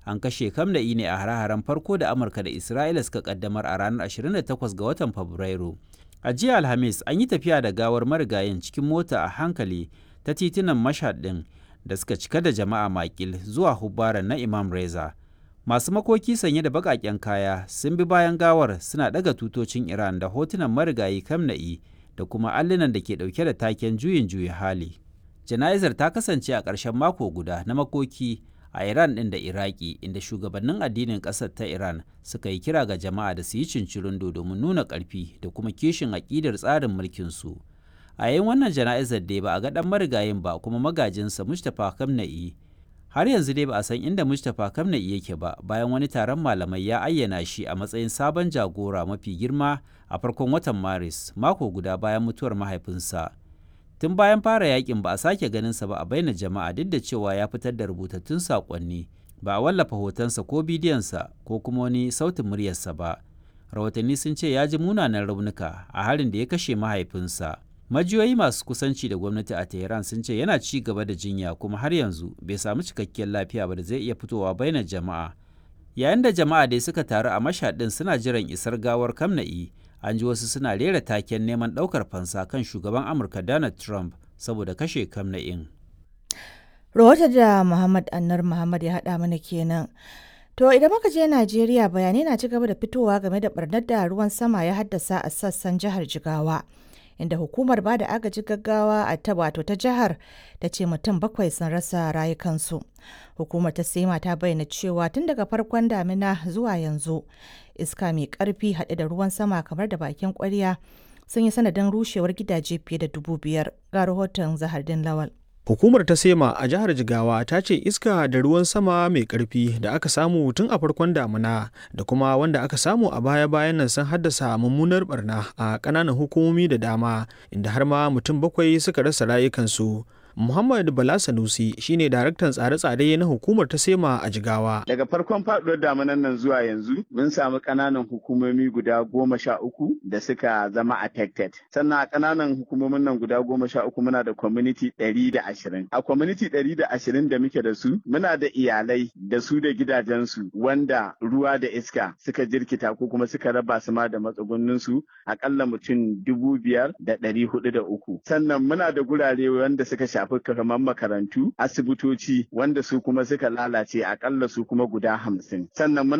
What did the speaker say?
an kashe kamna'i ne a hare-haren farko da amurka da isra'ila suka kaddamar a ranar 28 ga watan fabrairu a jiya alhamis an yi tafiya da gawar marigayin cikin mota a hankali ta titunan mashhad ɗin da suka cika da jama'a makil zuwa hubbaran na imam reza masu makoki sanye da baƙaƙen kaya sun bi bayan gawar suna ɗaga tutocin iran da hotunan marigayi kamna'i da kuma allunan da ke ɗauke da taken juyin juyi hali jana'izar ta kasance a ƙarshen mako guda na makoki a Iran ɗin da Iraki inda shugabannin addinin ƙasar ta Iran suka yi kira ga jama'a da su yi cincirindo domin nuna ƙarfi da kuma kishin aƙidar tsarin mulkinsu. A yayin wannan jana'izar dai ba a ga ɗan marigayin ba kuma magajinsa Mustapha Kamna'i. Har yanzu dai ba a san inda Mustapha Kamna'i yake ba bayan wani taron malamai ya ayyana shi a matsayin sabon jagora mafi girma a farkon watan Maris mako guda bayan mutuwar mahaifinsa. tun bayan fara yakin ba a sake ganinsa ba a baina jama'a duk da cewa ya fitar da rubutattun saƙonni ba a wallafa hotonsa ko bidiyonsa ko kuma wani sautin muryarsa ba rahotanni sun ce ya ji munanan raunuka a harin da ya kashe mahaifinsa majiyoyi masu kusanci da gwamnati a tehran sun ce yana ci gaba da jinya kuma har yanzu bai samu cikakkiyar lafiya ba da zai iya fitowa bainar jama'a yayin da jama'a dai suka taru a mashaɗin suna jiran isar gawar kamna'i an ji wasu suna rera taken neman ɗaukar fansa kan shugaban amurka donald trump saboda kashe kamna'in rahoton da muhammad annar muhammad ya haɗa mana kenan to idan muka je najeriya bayanai na ci gaba da fitowa game da barnar da ruwan sama ya haddasa a sassan jihar jigawa inda hukumar ba da agaji gaggawa a ta wato ta jihar ta ce mutum bakwai sun rasa rayukansu hukumar ta sema ta bayyana cewa tun daga farkon damina zuwa yanzu iska mai karfi haɗe da ruwan sama kamar da bakin kwarya sun yi sanadin rushewar gidaje fiye da dubu biyar ga rahoton zahardin lawal Hukumar ta Sema a jihar Jigawa ta ce iska da ruwan sama mai ƙarfi da aka samu tun a farkon damuna da kuma wanda aka samu a baya-bayan nan sun haddasa mummunar barna a ƙananan hukumomi da dama inda har ma mutum bakwai suka rasa rayukansu. Muhammad Bala Sanusi shine daraktan tsare-tsare na hukumar ta Sema a Jigawa. Daga farkon faduwar damunan nan zuwa yanzu mun samu ƙananan hukumomi guda goma sha uku da suka zama affected. Sannan a ƙananan hukumomin nan guda goma sha uku muna da community ɗari da ashirin. A community ɗari da ashirin da muke da su muna da iyalai da su da gidajensu wanda ruwa da iska suka jirkita ko kuma suka raba su ma da matsugunninsu aƙalla mutum dubu biyar da ɗari hudu da uku. Sannan muna da gurare wanda suka sha shafi kamar makarantu asibitoci wanda su kuma suka lalace akalla su kuma guda hamsin sannan muna